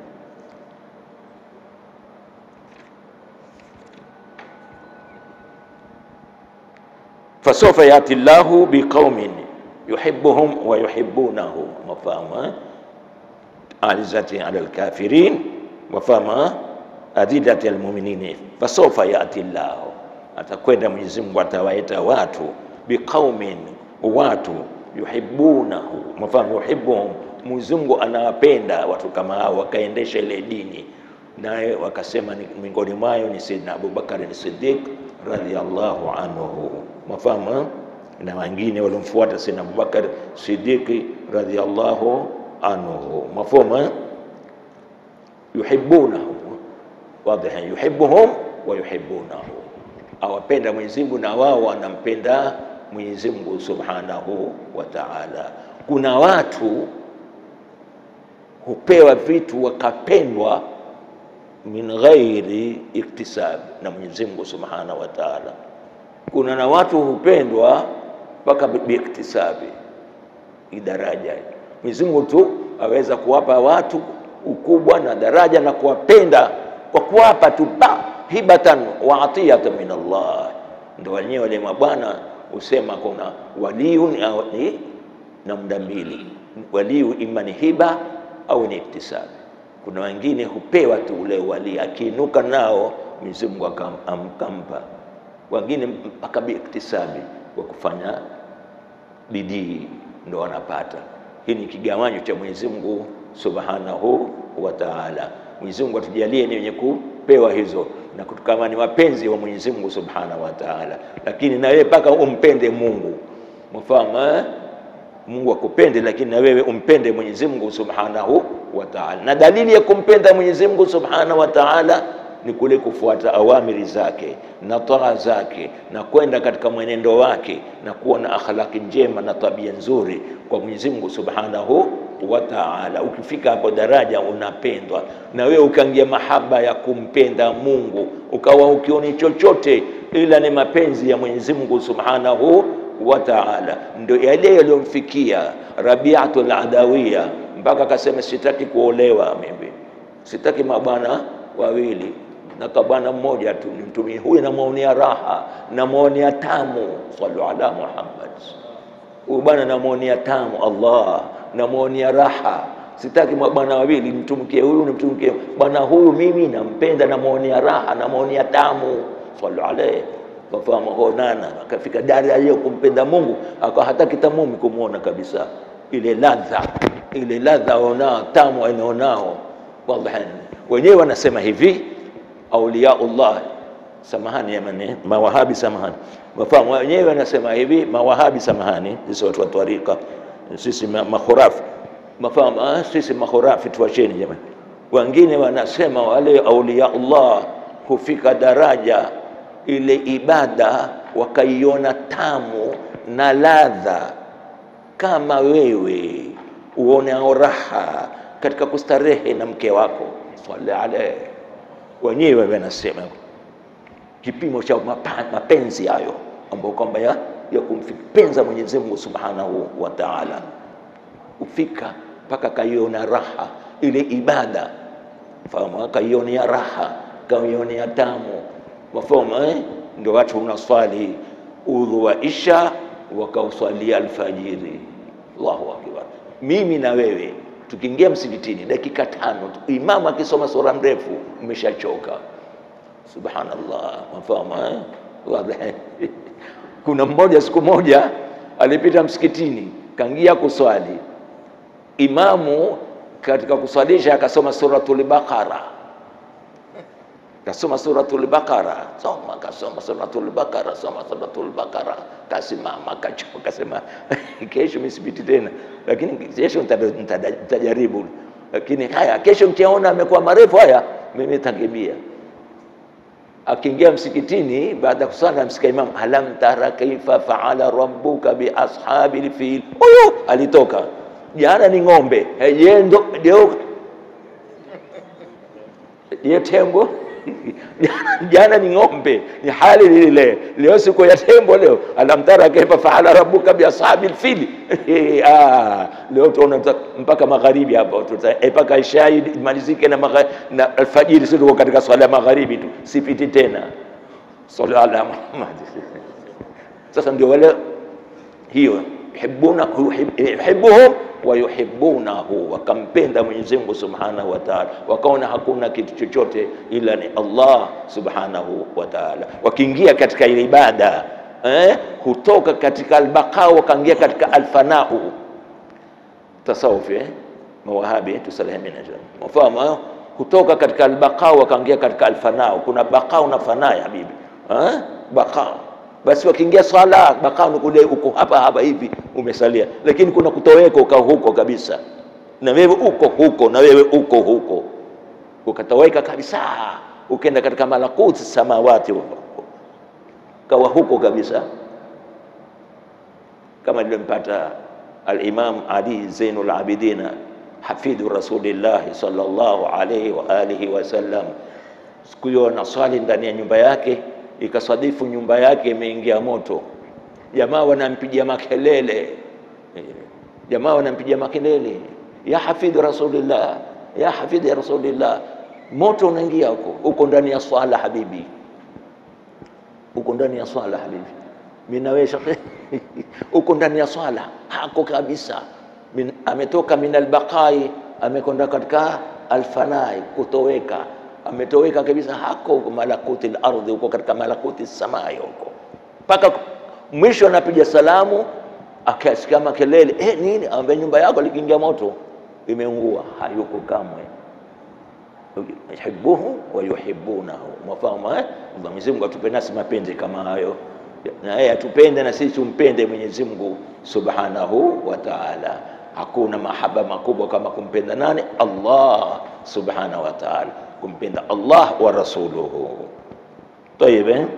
fasofa yati llahu biqaumin yuhibbuhum wa yuhibbunahu, mafahamu eh? alizati ala alkafirin, mafahamu adidati almuminin. Fasofa yati llahu, atakwenda Mwenyezi Mungu atawaita watu biqaumin, watu yuhibbunahu, mafahamu yuhibbuhum Mwenyezi Mungu anawapenda watu kama hao, wakaendesha ile dini, naye wakasema miongoni mwayo ni Sayyidina Abubakar ni Siddiq radhiyallahu anhu, mafahamu na wengine waliomfuata Sayyidina Abubakar Siddiq radhiyallahu anhu, mafahamu yuhibbunahu, wadhiha, yuhibbuhum wa yuhibbunahu, awapenda Mwenyezi Mungu na wao wanampenda Mwenyezi Mungu subhanahu wa ta'ala. Kuna watu hupewa vitu wakapendwa min ghairi iktisab na Mwenyezi Mungu Subhanahu wa Ta'ala. Kuna na watu hupendwa mpaka biiktisabi, idaraja. Mwenyezi Mungu tu aweza kuwapa watu ukubwa na daraja na kuwapenda kwa kuwapa tu ba hibatan wa atiyatan min Allah. Ndio wenyewe wale mabwana husema kuna waliun ni namna mbili, waliu ima ni hiba au ni iktisabi. Kuna wengine hupewa tu ule wali, akiinuka nao Mwenyezi Mungu akampa. Wengine mpaka biiktisabi, kwa kufanya bidii ndo wanapata. Hii ni kigawanyo cha Mwenyezi Mungu Subhanahu wa Ta'ala. Mwenyezi Mungu atujalie ni wenye kupewa hizo na kama ni wapenzi wa Mwenyezi Mungu Subhanahu wa Ta'ala, lakini na wewe mpaka umpende Mungu mfahamu eh? Mungu akupende, lakini na wewe umpende Mwenyezi Mungu Subhanahu wa Ta'ala. Na dalili ya kumpenda Mwenyezi Mungu Subhanahu wa Ta'ala ni kule kufuata awamiri zake na taa zake na kwenda katika mwenendo wake na kuwa na akhlaki njema na tabia nzuri kwa Mwenyezi Mungu Subhanahu wa Ta'ala. Ukifika hapo daraja unapendwa, na wewe ukaingia mahaba ya kumpenda Mungu, ukawa ukioni chochote ila ni mapenzi ya Mwenyezi Mungu Subhanahu wa Ta'ala. Ndio yale yaliyomfikia Rabiatul Adawiya mpaka akasema, sitaki kuolewa mimi, sitaki mabwana wawili na kwa bwana mmoja tu nimtumie huyu, namwonea raha, namwonea tamu. Sallu ala Muhammad. Huyu bwana namwonea tamu, Allah namwonea raha, sitaki mabwana wawili, nimtumikie huyu nimtumikie bwana huyu, mimi nampenda, namwonea raha, namwonea tamu. Sallu alayhi kafahamu honana, akafika daraja ya kumpenda Mungu, akawa hataki tamumi kumwona kabisa, ile ladha ile ladha aonao tamu anaonao. Wallahi wenyewe wanasema hivi auliyaullah, samahani jamani, mawahabi samahani, wafahamu wenyewe wanasema hivi mawahabi, samahani, sisi watu wa twarika, sisi makhurafi, mafahamu ah, sisi makhurafi, tuwacheni jamani. Wengine wanasema wale auliyaullah hufika daraja ile ibada wakaiona tamu na ladha, kama wewe uonao raha katika kustarehe na mke wako, swali alayhi wenyewe wanasema kipimo cha mapenzi hayo ambayo kwamba ya, ya kumpenza Mwenyezi Mungu Subhanahu wa Ta'ala, ufika mpaka kaiona raha ile ibada, fahamu, kaionea raha, kaionea tamu, mafahamu eh? Ndio watu unaswali udhu wa isha wakauswalia alfajiri. Allahu akbar! Mimi na wewe tukiingia msikitini dakika tano tu, imamu akisoma sura mrefu umeshachoka. Subhanallah, mafahamu eh? Kuna mmoja siku moja alipita msikitini, kaingia kuswali, imamu katika kuswalisha akasoma suratul Baqara, kasoma suratul Baqara, soma kasoma suratul Baqara, soma suratul Baqara, kasimama kachoka, kasema kesho misibiti tena lakini kesho nitajaribu, lakini haya kesho mkiaona amekuwa marefu haya, mimi nitakimbia. Akiingia msikitini baada ya kusala, msika imam, alam tara kaifa faala rabbuka bi ashabil fil. Huyo alitoka jana ni ng'ombe, yendo leo ye tembo jana ni ng'ombe, ni hali lile. Leo siku ya tembo, leo alam tara kaifa faala rabbuka bi ashabil fili. Ah, leo tuona mpaka magharibi hapo, mpaka ishai malizike na, na alfajiri, sio tuko katika swala ya magharibi tu, sipiti tena. Sallallahu ala Muhammad. Sasa ndio wale hiyo yuhibbuna yuhibbuhum wa yuhibbunahu, wakampenda Mwenyezi Mungu Subhanahu wa Ta'ala, wakaona hakuna kitu chochote ila ni Allah Subhanahu wa Ta'ala. Wakiingia katika ile ibada eh, hutoka katika albaqau wakaingia katika alfanau. Tasawuf eh, mawahabi tusalihimina mafahamu, hutoka katika albaqau wakaingia katika alfanau. Kuna baqau na fana ya habibi eh, baqau basi wakiingia swala bakao ni kule uko hapa hapa hivi umesalia, lakini kuna kutoweka uka huko kabisa, na wewe uko huko, na wewe uko huko, ukatoweka kabisa, ukenda katika malakuti samawati huko, kawa huko kabisa, kama nilimpata al-Imam Ali Zainul Abidina hafidhu Rasulillahi sallallahu alayhi wa alihi wasallam, siku hiyo anaswali ndani ya nyumba yake ikasadifu nyumba yake imeingia moto, jamaa wanampigia makelele, jamaa wanampigia makelele, ya hafidhi rasulillah, ya hafidhi rasulillah. Moto unaingia huko, uko ndani ya swala habibi, uko ndani ya swala habibi. Mimi na wewe uko ndani ya swala hako kabisa. Min, ametoka min albaqai amekwenda katika alfanai, kutoweka ametoweka kabisa, hako malakuti lardhi, huko katika malakuti samai huko, mpaka mwisho anapiga salamu, akasikia makelele eh, nini? Ambaye nyumba yako likiingia moto imeungua, hayuko kamwe. Yuhibbuhu wa yuhibbunahu, mafahamu eh? Mwenyezi Mungu atupe nasi mapenzi kama hayo, na yeye atupende na sisi tumpende Mwenyezi Mungu Subhanahu wa Ta'ala. Hakuna mahaba makubwa kama kumpenda nani? Allah Subhanahu wa Ta'ala, kumpenda Allah wa rasuluhu. Tayib, eh?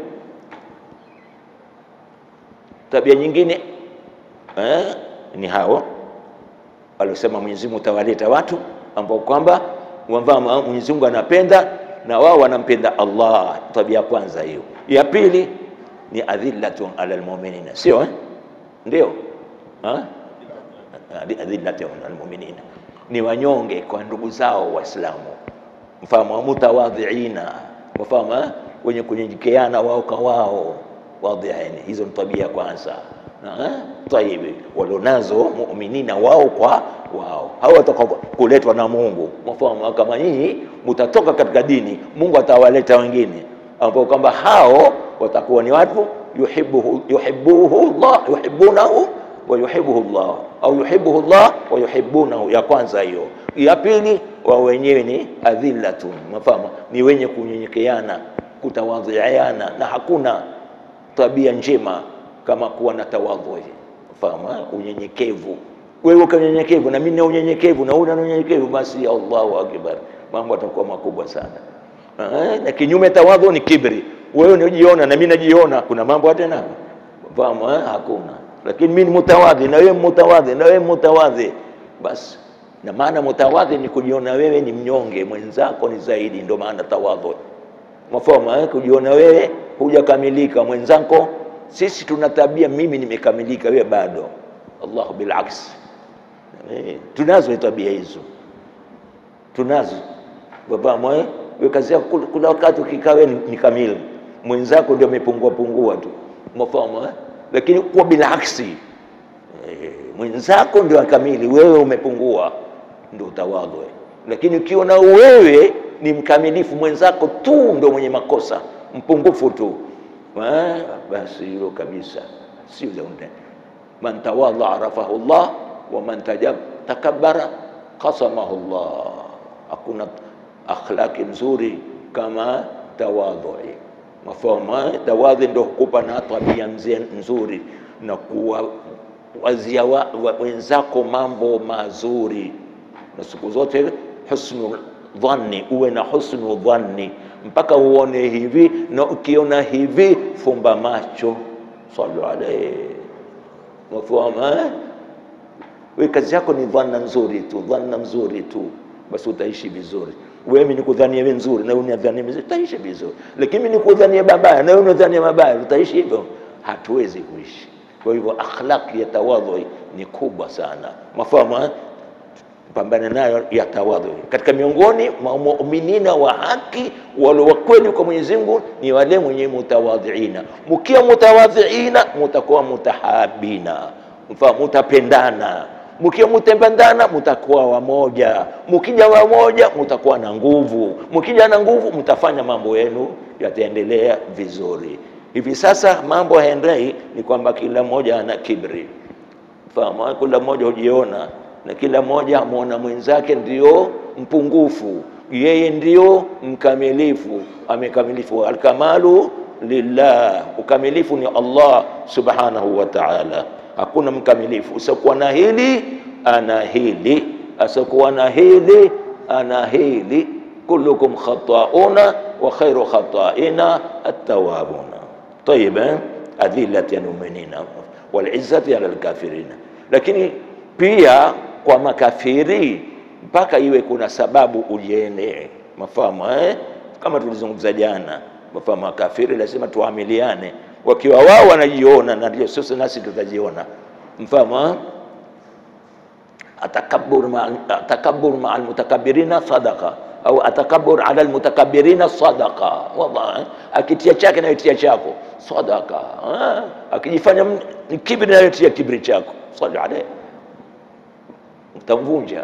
Tabia nyingine eh, ni hao waliosema Mwenyezi Mungu tawaleta watu ambao kwamba wamba Mwenyezi Mungu anapenda na wao wanampenda Allah. Tabia ya kwanza hiyo. Ya pili ni adhillatun ala almu'minina, sio eh? Ndio ha? adhillatun ala almu'minina, ni wanyonge kwa ndugu zao Waislamu, mfahamu mutawadhiina, mfahamu eh? wenye kunyenyekeana wao kwa wao, wadhiani. Hizo ni tabia ya kwanza taibi walionazo muminina wao kwa wao, hao wataka kuletwa na Mungu. Mfahamu kama nyinyi mutatoka katika dini, Mungu atawaleta wengine ambao kwamba hao watakuwa ni watu yuhibbuhu yuhibbuhu Allah yuhibbunahu wa yuhibbuhu Allah au yuhibbuhu Allah wa yuhibbunahu. Ya kwanza hiyo. Ya pili, wao wenyewe ni adhillatun, mfahamu ni wenye kunyenyekeana, kutawadhiana, na hakuna tabia njema kama kuwa na tawadhu, fahamu unyenyekevu. Wewe uko unyenyekevu na mimi na unyenyekevu na una unyenyekevu, basi Allahu akbar, mambo yatakuwa makubwa sana. Na kinyume tawadhu ni kibri, wewe unajiona na mimi najiona, kuna mambo tena, fahamu hakuna. Lakini mimi ni mutawadhi na wewe mutawadhi na wewe mutawadhi, basi na maana mutawadhi ni kujiona wewe ni mnyonge, mwenzako ni zaidi, ndio maana tawadhu. Mafahamu kujiona wewe hujakamilika, mwenzako sisi tuna tabia, mimi nimekamilika, wewe bado. Allahu bilaks, eh, tunazo tabia hizo, tunazo baba mwe wewe, kazi yako kuna wakati ukikaa wewe ni kamili, mwenzako ndio amepungua pungua tu, umefahamu eh? Lakini kwa bilaksi eh, mwenzako ndio kamili, wewe umepungua, ndio utawadhu. Lakini ukiona wewe ni mkamilifu, mwenzako tu ndio mwenye makosa, mpungufu tu basi hilo kabisa si zaunde. Man tawadha arafahu Allah wa man takabbara qasamahu Allah. Hakuna akhlaki nzuri kama tawadhui. Mafahamu, tawadhi ndio hukupa na tabia nzuri na kuwazia wenzako mambo mazuri, na siku zote husnul dhanni, uwe na husnu dhanni mpaka uone hivi, na ukiona hivi fumba macho. Sallu alayhi mafahamu. We kazi yako ni dhanna nzuri tu, dhanna nzuri tu, basi utaishi vizuri. Wewe nikudhania wewe nzuri na unadhania vizuri, utaishi vizuri, lakini mimi nikudhania mabaya na wewe unadhania mabaya, utaishi hivyo? Hatuwezi kuishi. Kwa hivyo akhlaqi ya tawadhu ni kubwa sana, mafahamu pambana nayo ya tawadhu. Katika miongoni mwa muminina wa haki wale wa kweli kwa Mwenyezi Mungu ni wale mwenye mutawadhiina. Mkiwa mutawadhiina, mutakuwa mutahabina, mfahamu, mutapendana. Mkiwa mutapendana, mutakuwa wamoja. Mkija wamoja, mutakuwa na nguvu. Mkija na nguvu, mtafanya mambo yenu yataendelea vizuri. Hivi sasa mambo haendei, ni kwamba kila mmoja ana kibri, fahamu, kila mmoja hujiona na kila mmoja amwona mwenzake ndio mpungufu, yeye ndio mkamilifu. Amekamilifu, alkamalu lillah, ukamilifu ni Allah subhanahu wa ta'ala. Hakuna mkamilifu, usiokuwa na hili ana hili, asiokuwa na hili ana hili. Kullukum khatauna wa khairu khataina at-tawwabuna. Tayib, adhillati almu'minina wal izzati ala alkafirina. Lakini pia kwa makafiri mpaka iwe kuna sababu ujienee, mafahamu eh? Kama tulizungumza jana, mafahamu makafiri lazima tuamiliane, wakiwa wao wanajiona na ndio sisi nasi tutajiona, mfahamu eh? Atakabbur ma atakabbur ma almutakabbirina sadaqa au atakabbur ala almutakabbirina sadaqa. Wallahi, akitia chake nayo tia chako sadaqa, akijifanya kibri nayo tia kibri chako. Salli alayhi utamvunja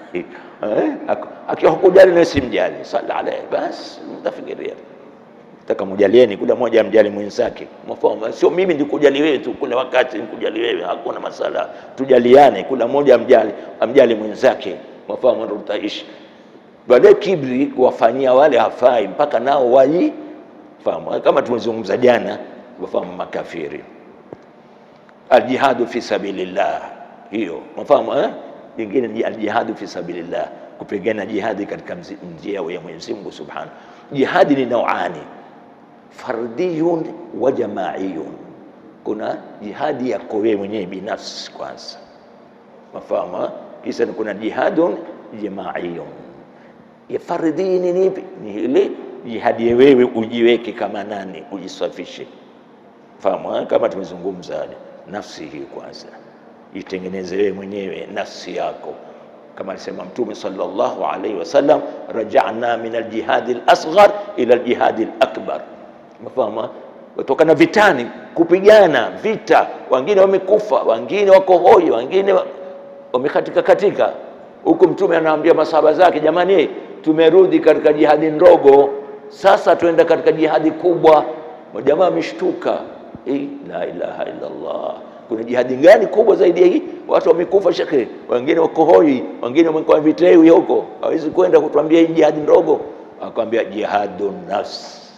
akiwa hukujali na simjali, sala alayhi basi, mtafikiria taka mjalieni, kila mmoja amjali mwenzake. Mafahamu, sio mimi ndikujali wewe tu, kila wakati nikujali wewe, hakuna masala. Tujaliane, kila mmoja amjali amjali mwenzake. Mafahamu, ndio tutaishi. Baadaye kibri kuwafanyia wale hafai, mpaka nao waji fahamu, kama tumezungumza jana wafahamu makafiri. Aljihadu fi sabilillah, hiyo mafahamu eh? Lingine ni aljihadu fi sabilillah, kupigana jihadi katika mzi- njia ya Mwenyezi Mungu Subhanahu. Jihadi ni nauani, fardiyun wa jamaiyun. Kuna jihadi yako wewe mwenyewe binafsi kwanza, mafahamu eh? Kisha ni kuna jihadun jamaiyun. Ya fardhi ni nipi? Ni ile jihadi ya wewe ujiweke kama nani, ujisafishe fahamu eh? kama tumezungumza nafsi hii kwanza itengeneze wewe mwenyewe nafsi yako kama alisema mtume sallallahu alaihi wasallam rajana min aljihadi alasghar ila aljihadi alakbar mafahamu eh? kutokana vitani kupigana vita wengine wamekufa wengine wako hoi wengine wa- wamekatika katika huku mtume anaambia masahaba zake jamani tumerudi katika jihadi ndogo sasa tuenda katika jihadi kubwa majamaa wameshtuka Eh, la ilaha illallah kuna jihadi gani kubwa zaidi ya hii watu wamekufa shekhe wengine wako hoi wengine wamekuwa vitewi huko hawezi kwenda kutuambia hii jihadi ndogo akwambia jihadu nafsi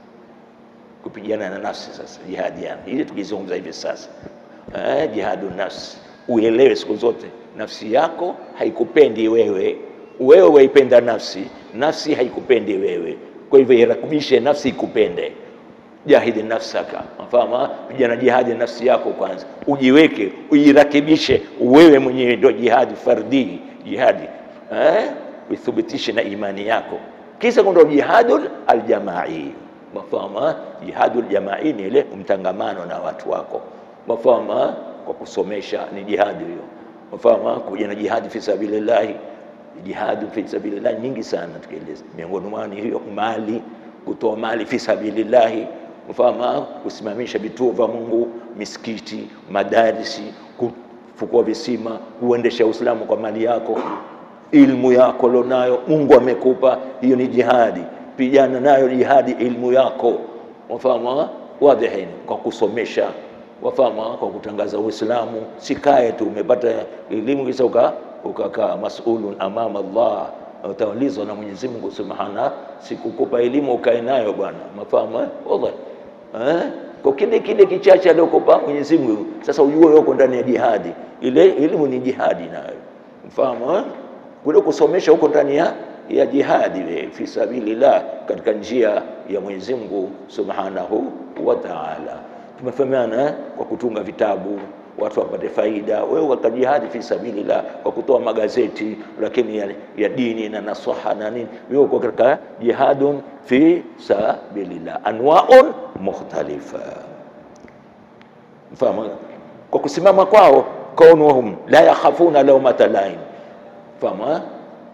kupigana na nafsi sasa jihadi yani ili tukizungumza hivi sasa eh, jihadu nafsi uelewe siku zote nafsi yako haikupendi wewe wewe waipenda nafsi nafsi haikupendi wewe kwa hivyo irakibishe nafsi ikupende jahidi nafsaka mfama pigana jihadi nafsi yako kwanza ujiweke uirakibishe wewe mwenyewe ndio jihadi fardhi jihadi eh? uithibitishe na imani yako kisha kuna jihadul aljamai mafahama jihadul jamai ni ile mtangamano na watu wako mafahama kwa kusomesha ni jihadi hiyo mafahama kuja na jihadi fi sabilillahi jihadi fi sabilillah nyingi sana tukieleza miongoni mwao ni hiyo mali kutoa mali fi sabilillahi mfama kusimamisha vituo vya Mungu misikiti madarisi kufukua visima kuendesha Uislamu kwa mali yako ilmu yako lonayo Mungu amekupa hiyo ni jihadi pigana nayo jihadi ilmu yako wafama wadhihin kwa kusomesha wafama kwa kutangaza Uislamu sikae tu umepata elimu kisha uka ukakaa masulun amama Allah utaulizwa na Mwenyezi Mungu Subhana, sikukupa elimu ukae nayo bwana, mafahamu eh? Wallahi eh? Kwa kile kile kichache aliokupa Mwenyezi Mungu, sasa ujue uko ndani ya jihadi. Ile elimu ni jihadi nayo, mfahamu eh? Kule kusomesha huko ndani ya ya jihadi we, fi sabilillah, katika njia ya Mwenyezi Mungu Subhanahu wa Ta'ala. Tumefahamiana eh? kwa kutunga vitabu watu wapate faida, wewe katika jihadi fi sabilillah, kwa kutoa magazeti lakini ya, ya dini na nasaha na nini, wewe uko katika jihadun fi sabilillah, anwaun mukhtalifa. Mfahamu kwa kusimama kwao, kaunuhum la yakhafuna lawmata laim, fahamu eh?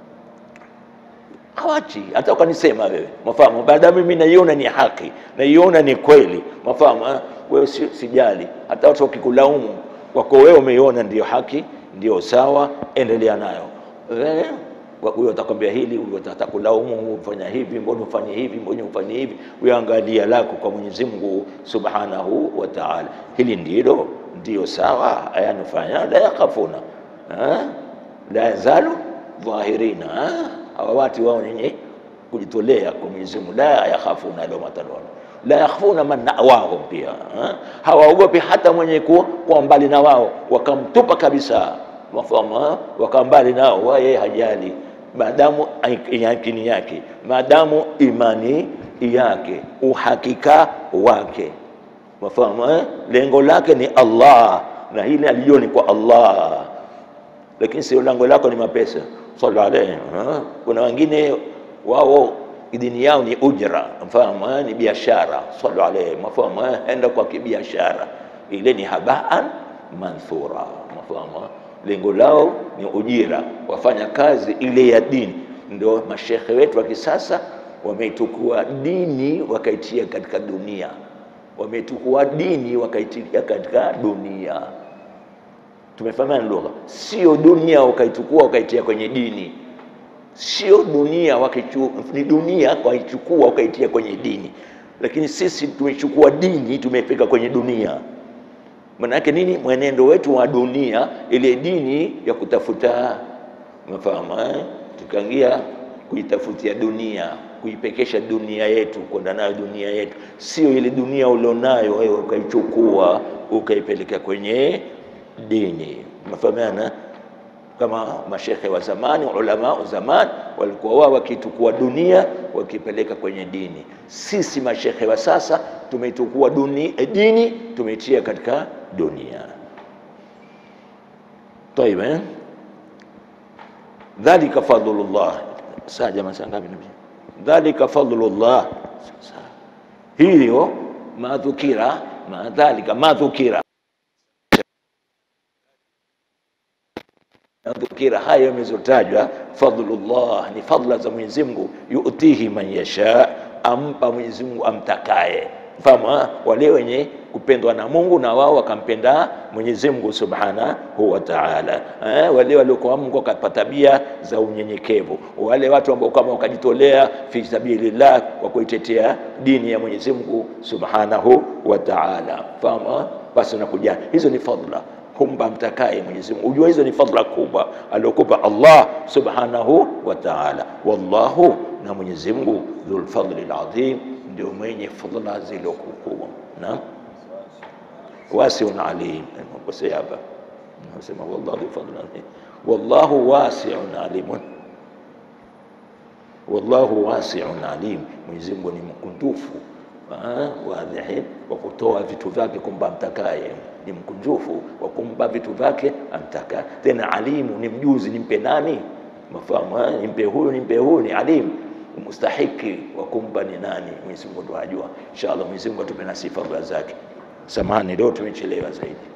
hawachi hata ukanisema wewe mafahamu baada mimi naiona ni haki naiona ni kweli mafahamu eh? wewe si, sijali hata watu wakikulaumu wako wewe umeiona ndio haki ndio sawa endelea nayo eh? huyo atakwambia hili huyo atakulaumu huyo ufanya hivi mbona ufanye hivi mbona ufanye hivi uangalia lako kwa Mwenyezi Mungu Subhanahu wa Ta'ala hili ndilo ndio sawa ayanufanya la yakhafuna eh? la yazalu dhahirina eh? hawa watu wao nenye kujitolea kwa Mwenyezi Mungu, la yakhafuna lawmata laim, la yakhafuna man nawahum, pia eh? hawaogopi hata mwenye kuwa kwa mbali na wao, wakamtupa kabisa, mafahamu eh? wakawa mbali nao, wao yeye hajali, maadamu yakini yake, maadamu imani yake, uhakika wake, mafahamu eh? lengo lake ni Allah na hili alijua ni kwa Allah, lakini sio lengo lako ni mapesa sallallahu alayhi ha? kuna wengine wao dini yao ni ujra mfahamu eh? ni biashara sallallahu alayhi mafahamu eh? enda kwa kibiashara ile ni habaan manthura mafahamu eh? lengo lao ni ujira wafanya kazi ile ya dini ndio mashekhe wetu wa kisasa wameitukua dini wakaitia katika dunia wameitukua dini wakaitia katika dunia tumefahamiana lugha, sio dunia ukaichukua ukaitia kwenye dini, sio dunia wakichu, ni dunia wakaichukua ukaitia kwenye dini, lakini sisi tumechukua dini tumefika kwenye dunia. Maana yake nini? Mwenendo wetu wa dunia, ile dini ya kutafuta mafahamu eh? tukaingia kuitafutia dunia kuipekesha dunia yetu, kwenda nayo dunia yetu, sio ile dunia ulionayo wewe ukaichukua ukaipeleka kwenye dini. Mafahamiana? Kama mashekhe wa zamani, ulama wa zamani walikuwa wao wakitukua dunia wakipeleka kwenye dini. Sisi mashekhe wa sasa tumeitukua duni, eh, dini tumeitia katika dunia. Tayib, eh? dhalika fadlullah. Saa jamaa, saa ngapi nabii? Dhalika fadlullah. Sasa hiyo madhukira, madhalika madhukira dhukira haya yamezotajwa, fadlullah ni fadla za Mwenyezi Mungu, yutihi man yasha, ampa Mwenyezi Mungu amtakaye. Fahamu wale wenye kupendwa na Mungu na wao wakampenda Mwenyezi Mungu Subhanahu wa Ta'ala. Eh, wale waliokuwa Mungu wakapata tabia za unyenyekevu, wale watu ambao kama wakajitolea fi sabilillah kwa kuitetea dini ya Mwenyezi Mungu Subhanahu wa Ta'ala. Fahamu basi, nakuja hizo ni fadla kumpa mtakaye Mwenyezi Mungu. Ujua hizo ni fadhila kubwa aliokupa Allah Subhanahu wa Ta'ala. Wallahu, na Mwenyezi Mungu dhul fadli adhim, ndio mwenye fadhila zilizokubwa. Naam, wasiun alim. Kosea hapa, nasema wallahu dhul fadli adhim, wallahu wasiun alim, wallahu wasiun alim. Mwenyezi Mungu ni mkunjufu wadhihin wa kutoa vitu vyake kumpa mtakaye, ni mkunjufu wa kumpa vitu vyake amtaka. Tena alimu ni mjuzi, nimpe nani? Mafahamu, nimpe huyu, nimpe huyu, ni alimu mustahiki wa kumpa ni nani? Mwenyezi Mungu ndo ajua. Inshallah Mwenyezi Mungu atupe nasi fadhila zake. Samahani, leo tumechelewa zaidi.